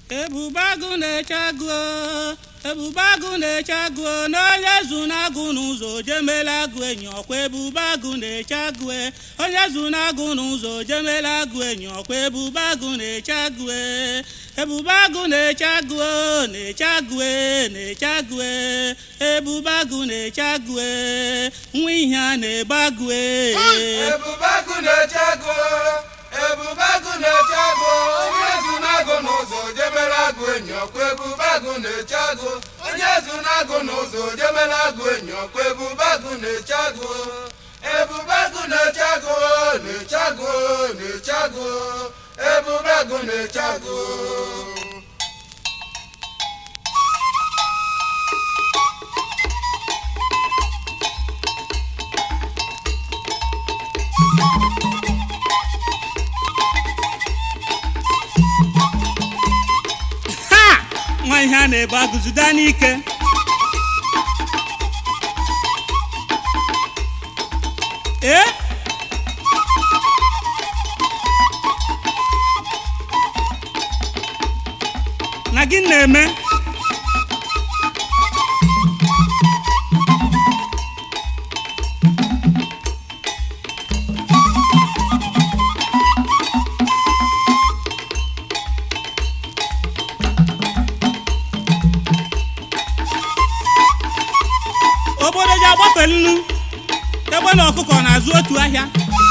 ebube agụ na-eche agụ ebube agụ na-eche agụ n'onye zu na-agụ n'ụzọ jemela agụ enyi ọkwa ebube agụ na-eche agụ onye zu na-agụ n'ụzọ jemela agụ enyi ọkwa ebube agụ na-eche agụ ebube agụ na-eche agụ na-eche agụ na-eche agụ ebube agụ na-eche agụ nwa ihe a na-ebe agụ ebube agụ na-eche agụ ebube agụ na-eche agụ onye zu na-agụ n'ụzọ jemela agụ enyi ọkwa ebube agụ na-eche agụ onye zu na-agụ n'ụzọ jemela agụ enyi ọkwa ebube agụ na-eche agụ ebube agụ na-eche agụ na-eche agụ na-eche agụ ebube agụ na-eche agụ ha nwa ihe a na-ebe agụzida n'ike ee na gị na-eme obodo ji agbafe nnu ebe na ọkụkọ na-azụ otu ahịa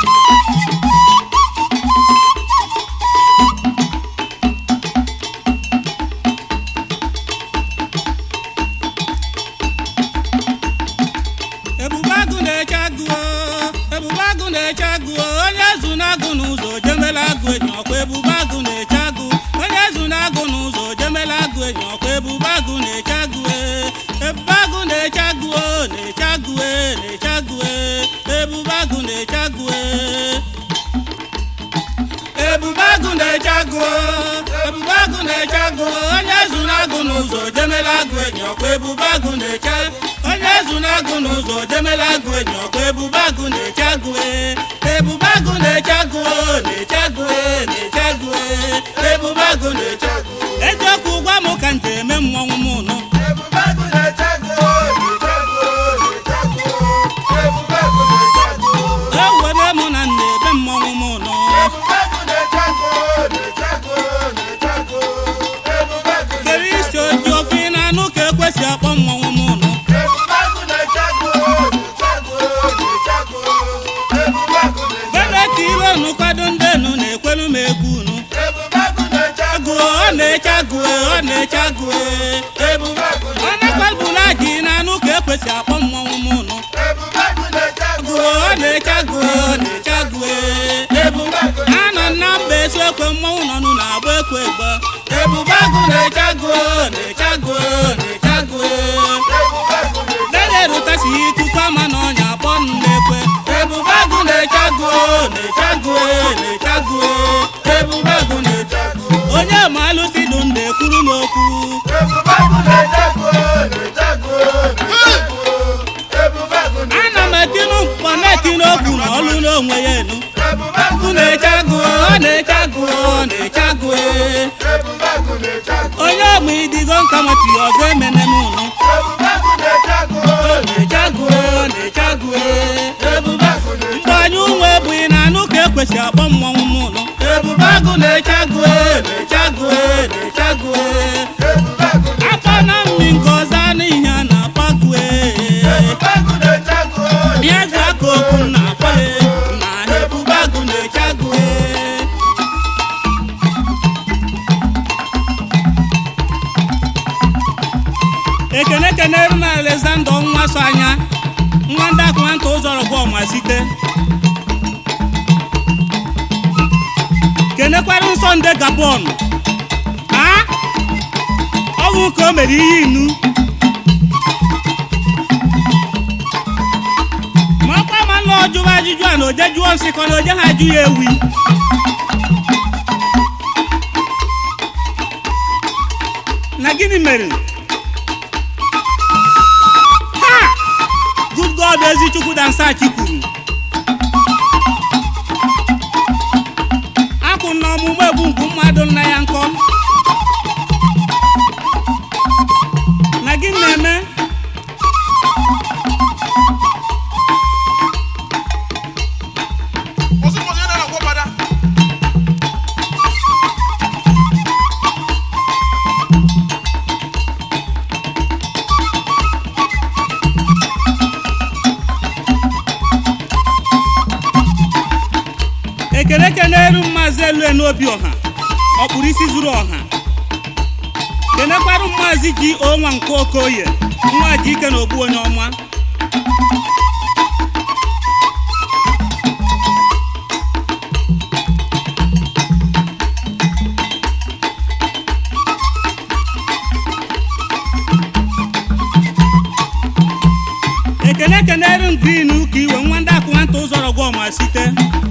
ebube agụ na-eche agụ o, ebube agụ na-eche agụ o, onye zu na-agụ n'ụzọ jemela agụ enyi ọkwa ebube agụ na-eche agụ onye zu na-agụ n'ụzọ jemela agụ enyi ọkwa ebube agụ na-eche agụ e. ebube agụ na-eche agụ o, na-eche agụ e, na-eche agụ e. ebube agụ na-eche agụ e. ebube agụ na-eche agụ ebube agụ na-eche agụ onye zu na-agụ n'ụzọ jemela agụ enyi ọkwa ebube agụ na-eche onye zu na-agụ n'ụzọ jemela agụ enyi ọkwa ebube agụ na-eche agụ e. ebube agụ na-eche agụ na-eche agụ e, na-eche agụ e. ebube agụ na-eche agụ eziokwu gwa m ka m ji eme mmọnwụ m nụ ebube agụ na-eche agụ na-eche agụ na-eche agụ ebube agụ na-eche agụ ewere m na m na-ebe mmọnwụ m nụ ebube agụ na-eche agụ na-eche agụ na-eche agụ ebube agụ kere isi oji ofe ị na-anụ ka ekwesị akpọ mmọnwụ m nụ ebube agụ na-eche agụ na-eche agụ na-eche agụ ebube agụ na-eche bebe ka ire unu kwado ndị enu na-ekwelu m egwu unu ebube agụ na-eche agụ agụ ọ na-eche agụ ọ na-eche agụ ebube agụ ọ na-akwalbula ji na-anụ ka ekwesị akpọ mmọnwụ m nụ ebube agụ na-eche agụ agụ ọ na-eche agụ ọ na-eche agụ ebube anọ na mba esi ekwe mmọnwụ nọ nụ na-agba ekwe egbe ebube agụ na-eche agụ na-eche agụ na-eche agụ ebube agụ na-eche dede rutasi ikuku ama na ọnya akpọ nụ na-ekwe ebube agụ na-eche agụ na-eche agụ na-eche agụ ebube agụ na-eche agụ onye ma alụsị dụ ndị ekwuru m okwu ebube agụ na-eche agụ na-eche agụ na-eche agụ ebube agụ na-eche ana m etinu mkpọ na-etinu okwu na ọlụ n'onwe ya enu ebube agụ agụ na-eche agụ ọ na-eche agụ ọ na-eche agụ ebube agụ na-eche agụ onye ọmụ idigo nka nwetiri ọzọ emene m ụnụ ebube agụ na-eche agụ ọ na-eche agụ ọ na-eche agụ ebube agụ mgbe anyị ụmụ ebughị na anụ ka ekwesị akpọ mmọnwụ m ụnụ ebube agụ na-eche agụ na-eche agụ na-eche agụ ebube agụ akọ na mmi nke ọzọ anụ ihe a na-akpọ agụ ebube agụ na-eche agụ bịa za aka okwu m na-akpọ ya na ebube agụ na-eche agụ ekene kenere m alexander nwa so anya nwa ndị akụmanta ụzọrọ bụ ọma site kenekwara nsọ nde gabon a ọnwụ ka o mere ihe inu ma ọkwa ma nna ọjụwa ajụjụ a na oje jụọ nsị ka na oje ha ajụ ya ewi na gịnị mere ha good god ezichukwu dansachi kwuru akwụ na ọmụmụ egbu mgbu mmadụ nna ya nkọ maazị elue n'obi ọha ọkpụrụ isi zuru ọha kenekwarụ maazị ji onwa nke okoye nwa ji ike na ogbu onye ọma ekene kenere m green ka iwe nwa ndị akụ nwata ụzọrọ gwa ọma site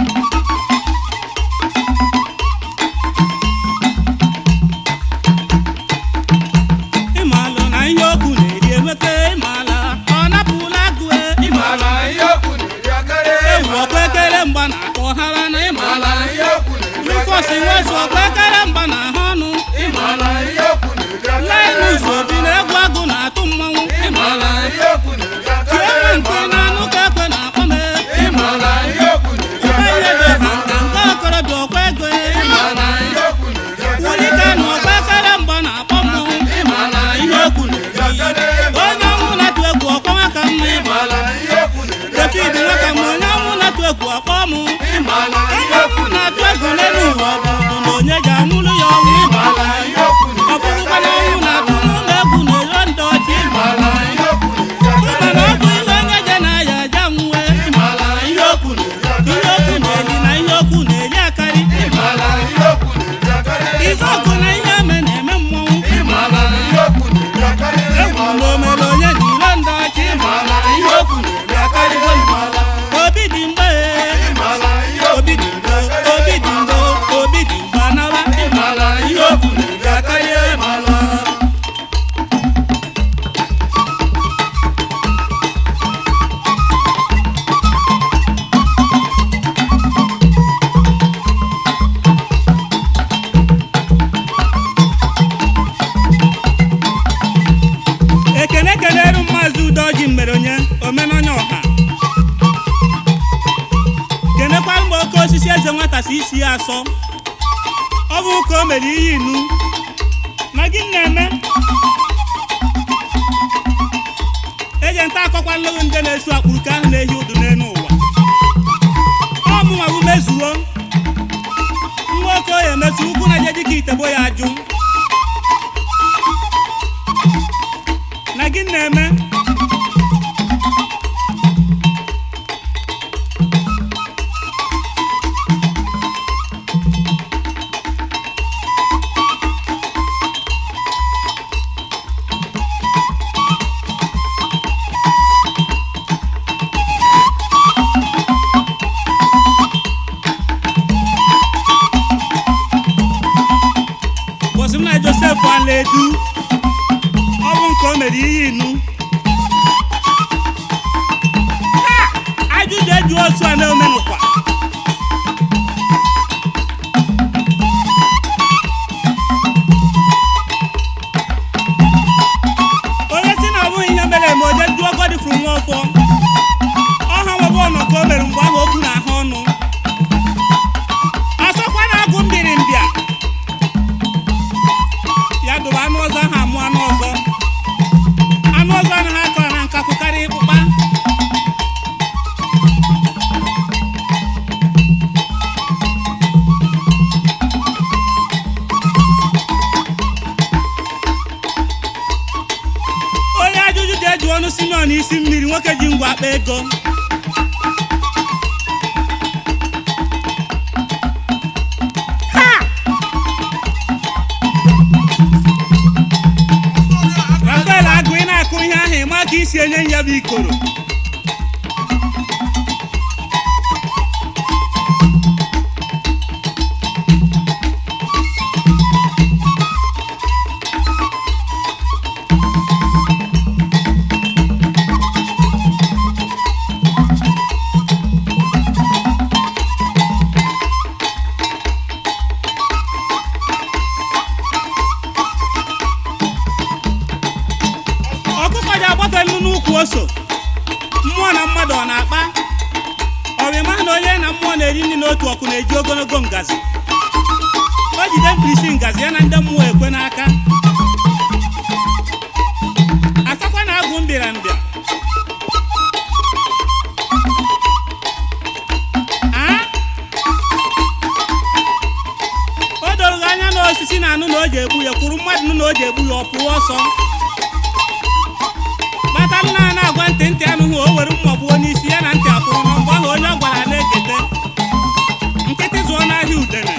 ịmalụ na ihe okwu na-eri emeke ịmala ọ napụla agụ ịmala Ala ihe okwu na-eri akarị ewu ọkwa ekele mgba na akpọ hara na ịmala Ala ihe okwu na-eri rufọsi nwezu ọkwa ekele mgba na ahụ ọnụ Ala ihe okwu na-eri lainus obi na egwu agụ na-atụ mmanwụ ịmala ihe okwu na-eri chienwe nke na anụ ka ekwe na-akpọ m Ala ihe okwu na-eri ihe dị ha nka nke okorobịa ọkwa ego Ala ihe okwu na-eri wulike na ọkwa ekele mgba na-akpọ mmọnwụ ịmala ihe okwu na-eri onye ọnwụ na-atụ egwu ọkwa nwaka mma ịmala Ala ihe okwu na-eri David nwaka ma onye ọnwụ na-atụ egwu ọkpọ mụ Ala onye ọnwụ na-atụ egwu n'elu ụwa ọ bụ na onye ga-anwụrụ ya ọnwụ ịmala ihe okwu ọ bụrụkwa na ọnwụ na-atụ n'ụlọ egwu na-ero ndị ọchị Ala ihe okwu na-eri mana ọ bụ ihe onye je na ya aja nwuwe ịmala ihe okwu na-eri ihe okwu na-eli na ihe okwu na-eli akarị Ala ihe okwu na-eri akarị ife ọgụ na ihe eme na-eme mmọnwụ Ala ihe okwu na-eri akarị egwu na omere onye na iro ndị ọchị ịmala ihe okwu na-eli akarịgo ịmala obi dị mgbe Ala ihe obi dị mgbe obi dị mgbe obi dị mgbe anaba ịmala ihe okwu na-eli akarị ịmala ekene keneru maazị udoji mmere onye omenanya ọha kenekwara mgbe oke osisi eze nwata si isi ya asọ ọ bụ ka o mere iyi inu na gị na-eme eje nta akọkwa nlụgụ ndị na-esu akpụrụ ka ahụ na-ehi ụdụ n'elu ụwa ọ mụnwa bụ mezuo nwa okoye emesu ugwu na je dịka itebo ya ajụ na gị na-eme bọsị m na josef alaedu ọ bụ nke o mere ihe inu Ha! ajụjụ eju osu a na-omenụkwa onye si na ọ bụghị ihe mere eme oje duo godifru nwa ọfọ ọha nwebe ọnọ ka o mere mgbe ahụ okwu na ahụ ọnụ asọkwa na agụ mbiri mbịa ya dụrụ anụ ọzọ ahụ amụ anụ ọzọ anụ ọzọ anaghị akọ na nkakwụ karịa ịkpụkpa onye ajụjụ ji eji ọnụ simeon isi mmiri nwoke ji ngwa akpa ego Ha! rafael agụ ị na-akụ ihe ahụ ịma ka isi enye ya bụ ikoro ọkụkọ ji agbafe nnu n'ukwu ose mmụọ na mmadụ ọ na-akpa ọrịma na onye na mmụọ na-eri nri n'otu ọkụ na-eji ogologo ngazi o jide mkpirisi ngazi ya na ndị mmụọ ekwe n'aka asakwa na agụ mbịara mbịa a osisi na-anụ na o ji egbu ya kwuru mmadụ nụ na o ji egbu ya ọ pụọ ọsọ kpata nna a na-agwa ntị ntị anụghị o were mma gbuo n'isi ya na ntị akwụrụ na mgbe ahụ onye ọ gwara na-ekete nkịtị zụọ n'ahịa udene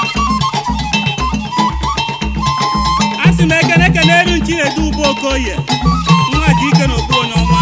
a sị m ekene ekene eru nchi na-edu ube okoye nwa ji ike na okpu onye ọma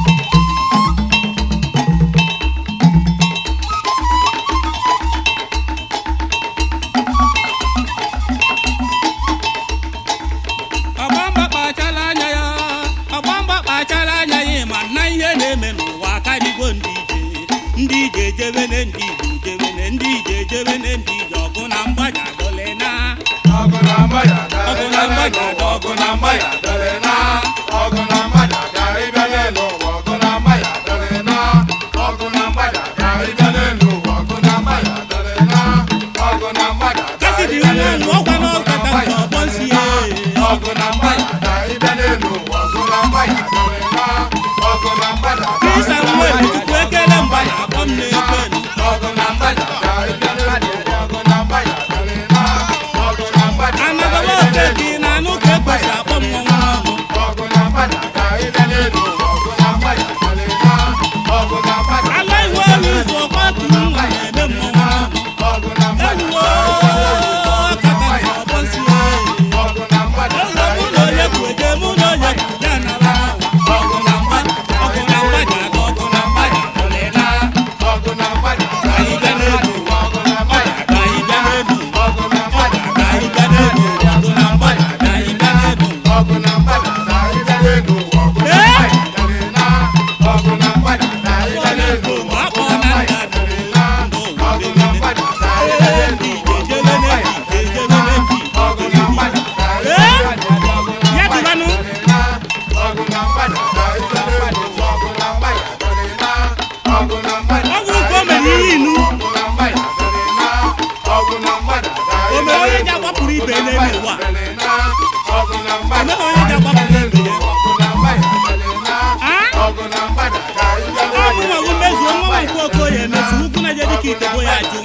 ọgbamba kpachala anya ya ọgbamba kpachala anya ya ma na ihe na-eme n'ụwa karịgo ndị ije ndị ije ejebene ndị ije ejebene ndị ije ejebene ndị ije ọgụ na mgbaja dole na ọgụ na mgbada Ọgụ na mgbada, ọgụ na mgbada dọrị na ọgụ na mgbada ka ịbịa n'elu ụwa ọgụ na mgbada dọrị na ọgụ na mgbada ka ịbịa n'elu ụwa ọgụ na mgbada dọrị na ọgụ na mgbada ka kasi dị ịbịa nwa n'elu nwa ọkwa ụwa ọgụ na n'ọkata nke mgbada ọgbọ nsi dọrị ya na ọgụ na mgbada ka ịbịa n'elu ụwa ọgụ na mgbada dọrị na ọgụ na mgbada ka Krista ịbịa nwa n'elu Chukwu ekele mgba ya akpọ m na-ekwe ọgụ na mgbada ka ịbịa n'elu ụwa ọgụ na mgbada dọrị na ọgụ na mgbada ka anagaba ịbịa oke n'elu dị na anụ ka ekwesị akpọ m nwa nwa ọnụ ọgụ na mgbada ka ịbịa n'elu ụwa ọgụ na mgbada dọrị na ọgụ na mgbada ala iwe olu ụzọ ọkwa tụrụ nwa na-eme m nwa nwa ọnụ ọgụ na mgbada ewuwo ọkata nke ọgbọ nsi ya ọgụ na mgbada Eze mụ na onye kwu eje mụ na onye kwu ya nara ọgụ na mgbaja ọgụ na mgbaja na ọgụ na mgbaja dọlịla ọgụ na mgbada ka anyị bịa n'elu ọgụ na mgbada ka anyị bịa n'elu ọgụ na mgbada ka anyị bịa n'elu ọgụ na mgbaja ka anyị bịa n'elu ọgụ na mgbada ka ịbịa n'elu ụwa ọgụ na Ee? mgbada dọrị na ọgụ na mgbada ka ịbịa n'elu ụwa ma akpọ na nda dọrị na ọgụ na mgbada ka ịbịa ee n'elu ndị ije jebe n'ebi ije jebe n'ebi ọgụ na mgbada ka ịbịa n'elu ụwa ọgụ na ya dịbanụ ọgụ na mgbada ka ịbịa n'elu ụwa ọgụ na mgbada dọrị na ọgụ na mgbada ọ bụrụ ka o mere ihe inu ọgụ na mgbada dọrị na ọgụ na mgbada ka o mere onye ji agbapụrụ ibe ya n'elu ụwa o mere onye ji agbapụrụ ibe ya a ọ bụ nwa gị mezuo nwa nke okoye emezu ukwu na je dịka itebo ya ajụ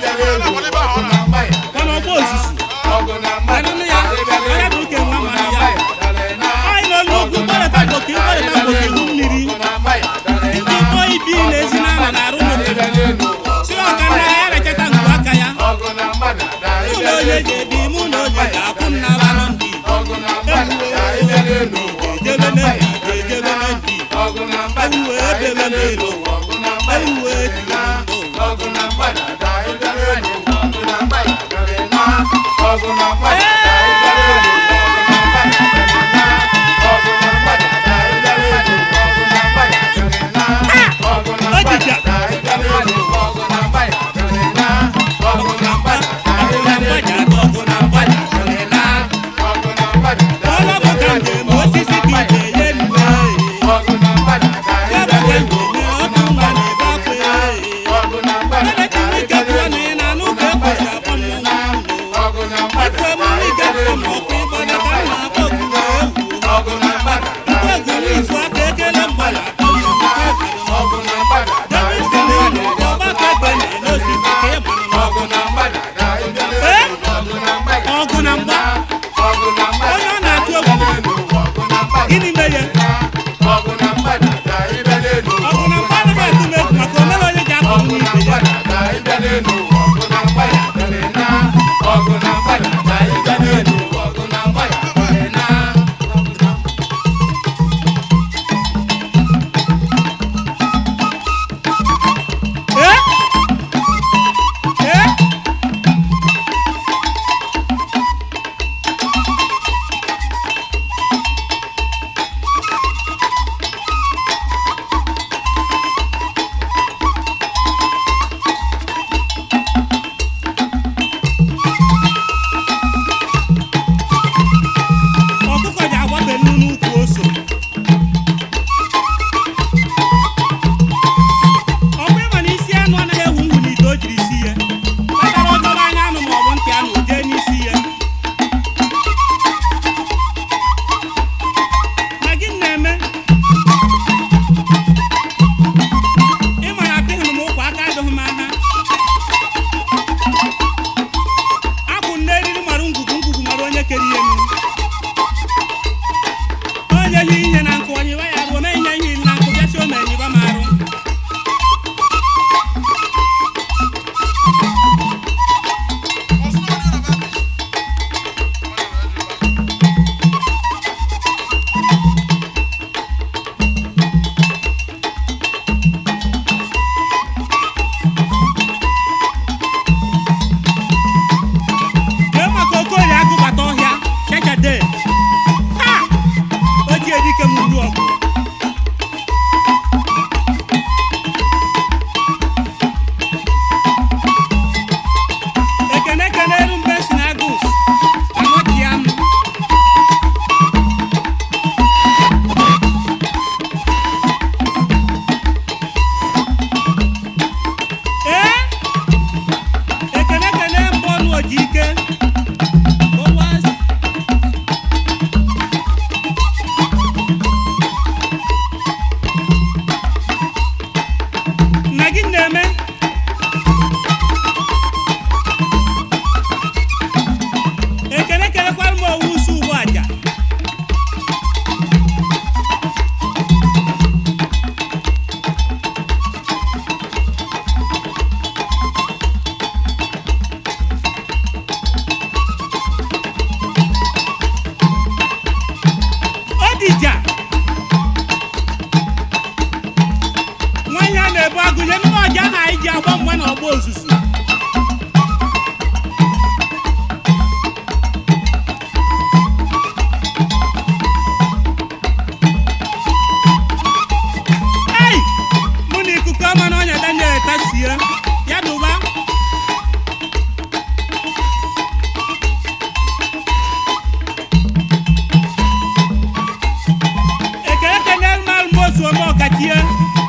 mana ọgba ozuzu anụnụ ya onye bụ uke nwa mara ya anyị nọ n'ugwu gbarịta gboke ịgbarịta gboke ihu mmiri ndị kpọ ibi na-ezi na ama na-arụ n'obodo si ọka nna ya rechata ngwu aka ya mụ na onye ji ebi mụ na onye ga-akwụ m n'ala nọ ndị ejebe na ndị ejebe na ndị ewuwe ebebe n'elu ewuwe ejiri ndụ ojija ọgụ na mgbaja na ọgụ na mgbaja dịrịla ọlọ bụ ka njem osisi ka ije ye nne ya bụ ka njem ọdụ nwa na-ebe akwa ebe ka ike pụọ na ị na-anụ ka ekwesị akpọ mmọnwụ ụlọ kere ihe nu onye yi ihe na nkụ onye iwe ya ruo mee ihe ihe na nkụ bịa si ome enyiba m arụ jee maka okorie agụbata ọhịa chechade ha o ji edike m uru ọgụ ekene ekene eru mbe si na agus anọchia m ee ekene ekene mbọ ọnụ oji ike Boaz. na gị na-eme ekele kelekwara m owu usu ugbu aja Odija nwanyị a na-ebu agụnye n'ime ọja na anyị ji agba mgba na ọgba ozuzu ei mụ na ikuku ọma na ọnya daniel tasie ya dụba ekele kenel mal mozu ome ọkachie